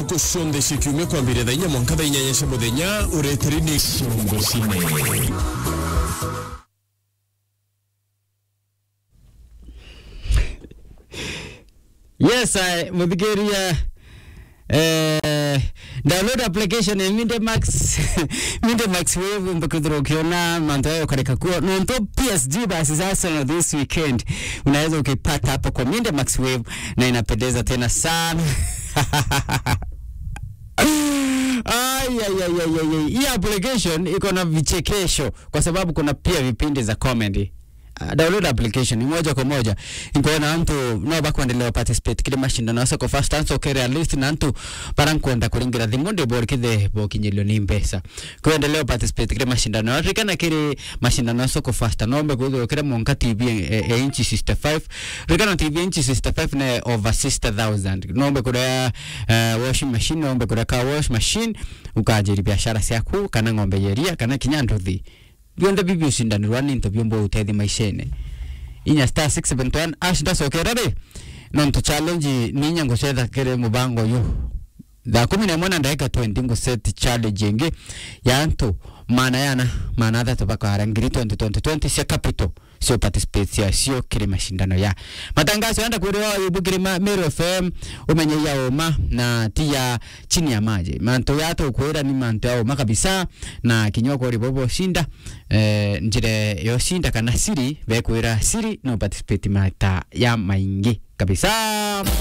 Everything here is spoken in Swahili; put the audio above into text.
ntuku cionthe cia kiumia kwambĩrĩria thaa inya mwanka thaa inyanya cia mũthenya ũretĩri nĩ ciongo cine yes I, muthikiria eh, download application ya Mindemax Mindemax Wave mbakudhuru ukiona manto yayo kareka kuwa nonto PSG basi sasa na this weekend unaweza ukipata hapo kwa Mindemax Wave na inapendeza tena sana Ay, ay, ay, ay, ay, ay. Hii application iko na vichekesho kwa sababu kuna pia vipindi za comedy. Uh, download application ni moja kwa moja inkuona mtu no bakuendelea participate kile mashindano asa kwa first answer kere at least na mtu para nkwenda kuringira thimu ndi bor kithe bokinyelio ni mbesa kuendelea participate kile mashindano atrikana kile mashindano asa kwa first nombe kuzo kile monka tv e, e inchi 65 rikana tv inchi 65 na over 60000 nombe kurea uh, washing machine nombe kurea car wash machine ukajiri biashara ciaku kana ng'ombe yeria kana kinyanduthi bionde bibio cindanirwa ninto biombo utethi maishene inya star 671 ash ndacokera ri nonto challenge ninya ngucetha kiri mubango yu thaa kumi na imwe na ndagika 20 nguset challenge ingi ya antu mana yana mana athatu bakwara ngiri 2020 cia capital cio participate ciacio kiri mashindano ya matangazo yanda kwiriwa yubukiri Meru FM umenye ya uma na ti ya chini ya maji manto yato kwira ni manto ya uma kabisa na kinywa kwa ribobo shinda eh, njire yo shinda kana siri bekwira siri no participate mata ya maingi kabisa